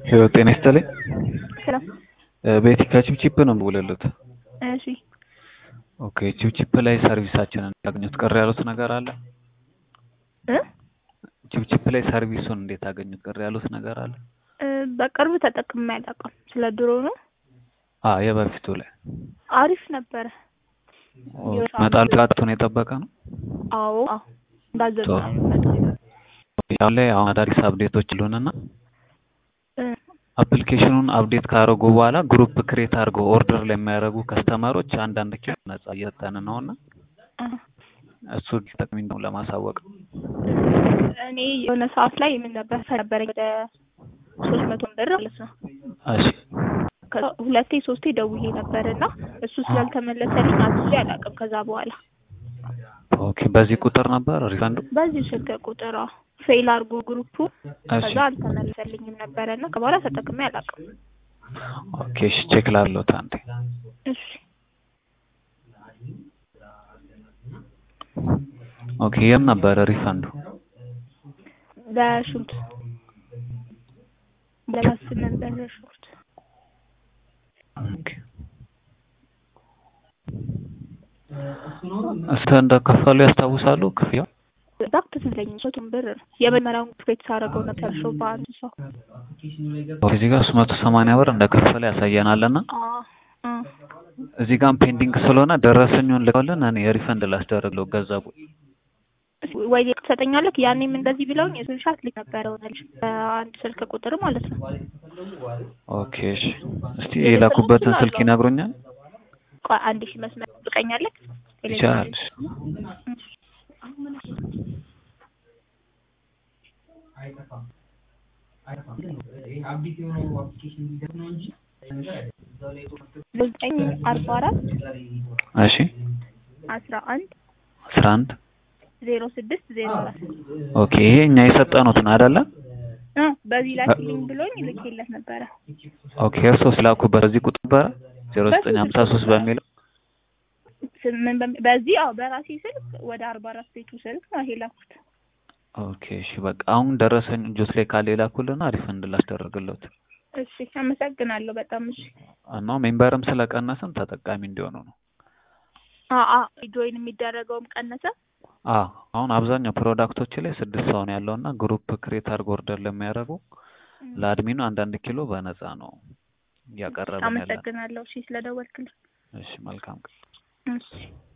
ህይወት ጤና ይስጥልኝ። ሰላም። ቤቲ ከቺፕቺፕ ነው የምደውልልዎት። እሺ ኦኬ ቺፕቺፕ ላይ ሰርቪሳችንን ያገኙት ቅር ያሉት ነገር አለ? እ ቺፕቺፕ ላይ ሰርቪሱን እንዴት አገኙት? ቅር ያሉት ነገር አለ? እ በቅርብ ተጠቅሜ አላውቅም። ስለ ድሮ ነው። አ የበፊቱ ላይ አሪፍ ነበረ። መጣል ጥራቱን የጠበቀ ነው። አዎ አዎ እንዳዘዝነው ጥሩ። ነው የሚመጣው። ያው ላይ አሁን አዳዲስ አፕዴቶች አሉንና እ አፕሊኬሽኑን አፕዴት ካደረጉ በኋላ ግሩፕ ክሬት አድርገው ኦርደር ለሚያደርጉ ከስተመሮች አንዳንድ ኪሎ ነጻ እየሰጠን ነውና እ እሱ ጠቅሚ ነው ለማሳወቅ እኔ የሆነ ሰዓት ላይ ምን ነበር ነበረኝ ወደ ሶስት መቶ ብር ማለት ነው። እሺ ከዛ ሁለቴ ሶስቴ ደውዬ ነበር እና እሱ ስላልተመለሰልኝ አዝዤ አላውቅም። ከዛ በኋላ ኦኬ በዚህ ቁጥር ነበር ሪፈንዱ በዚህ ስልክ ቁጥር አዎ፣ ፌል አድርጎ ግሩፑ እሺ ከዛ አልተመለሰልኝም ነበረ እና ከበኋላ ተጠቅሜ አላውቅም። ኦኬ እሺ ቼክ ላድርግሎት አንዴ እሺ ኦኬ የም ነበረ ሪፈንዱ ለሽንኩርት ለማስመን በሽንኩርት ኦኬ እስከ እንደከፈሉ ያስታውሳሉ ክፍያው ኤግዛክት ትዝለኝ መቶም ብር ነው የመጀመሪያውን ክሬት ሳደርገው ነው ተርሾ በአንድ ሰው ኦኬ እዚህ ጋር ሶስት መቶ ሰማንያ ብር እንደከፈለ ያሳየናልና አ አ እዚህ ጋር ፔንዲንግ ስለሆነ ደረሰኙን ልከውልን እኔ ሪፈንድ ላስደርግለው ገንዘቡ ወይ ሌቅ ትሰጠኛለህ? ያኔም እንደዚህ ብለውኝ የስንሻት ልክ ነበረ ሆነልሽ በአንድ ስልክ ቁጥር ማለት ነው። ኦኬ እሺ እስቲ የላኩበትን ስልክ ይነግሩኛል ቆይ አንድ ሺህ መስመር ትጠብቀኛለህ? ይቻላል ዘጠኝ አርባ አራት እሺ አስራ አንድ አስራ አንድ ዜሮ ስድስት ዜሮ አራት ኦኬ ይሄ እኛ የሰጠኑት ነው አይደለ እ በዚህ ላኪልኝ ብሎኝ ልኬለት ነበረ። ኦኬ እርሶ ስላኩበት በዚህ ቁጥር ነበረ ዜሮ ዘጠኝ ሀምሳ ሶስት በሚለው ስምን በሚ- በዚህ አዎ በራሴ ስልክ ወደ አርባ አራት ቤቱ ስልክ ነው ይሄ ላኩት። ኦኬ እሺ በቃ አሁን ደረሰኝ እጆት ላይ ካለ የላኩልና ሪፈንድ ላስደርግለት እሺ አመሰግናለሁ በጣም እሺ። እና ሜምበርም ስለቀነስን ተጠቃሚ እንዲሆኑ ነው አ አ ጆይን የሚደረገውም ቀነሰ። አ አሁን አብዛኛው ፕሮዳክቶች ላይ ስድስት ሰው ነው ያለውና ግሩፕ ክሬት አድርጎ ኦርደር ለሚያደርጉ ለአድሚኑ አንዳንድ ኪሎ በነፃ ነው እያቀረብን ያለን አመሰግናለሁ እሺ ስለደወልክልኝ። እሺ መልካም ቀን እሺ